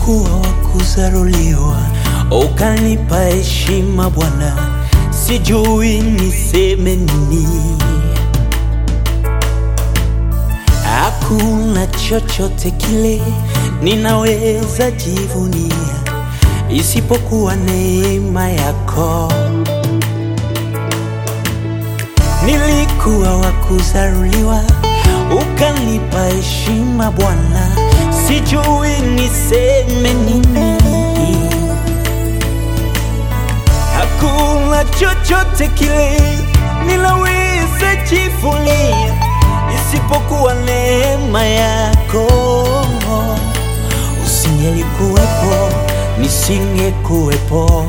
Nilikuwa wa kuzaruliwa, ukanipa heshima Bwana, sijui niseme nini. Hakuna chochote kile ninaweza jivunia isipokuwa neema yako. Nilikuwa wa kuzaruliwa, ukanipa heshima Bwana, sijui niseme nini. Hakuna chochote kile ninaweza jivunia isipokuwa neema yako. Usingelikuwepo, nisingekuwepo,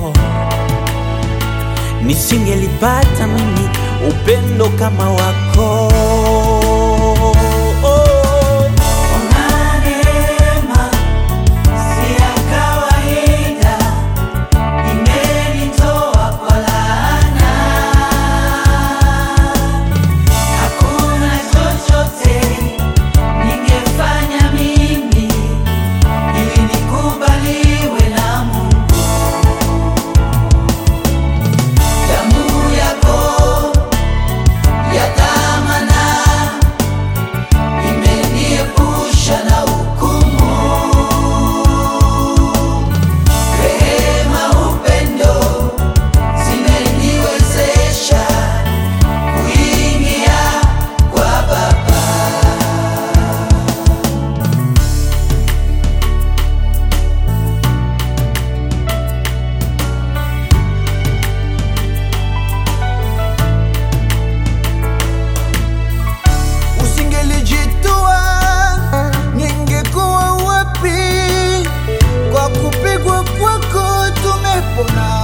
nisingelipata mimi upendo kama wako. Neema si ya kawaida, imenitoa kwa laana. Hakuna chochote ningefanya mimi ili nikubaliwe na Mungu. Damu yako ya dhamana imeniepusha na hukumu. Rehema, upendo zimeniwezesha kuingia kwa Baba. Usingelijitoa ningekuwa wapi? Kwa kupigwa kwako tumepona.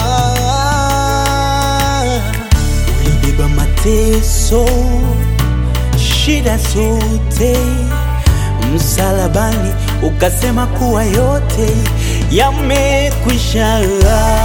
Ulibeba mateso, shida zote msalabani, ukasema kuwa yote yamekwisha.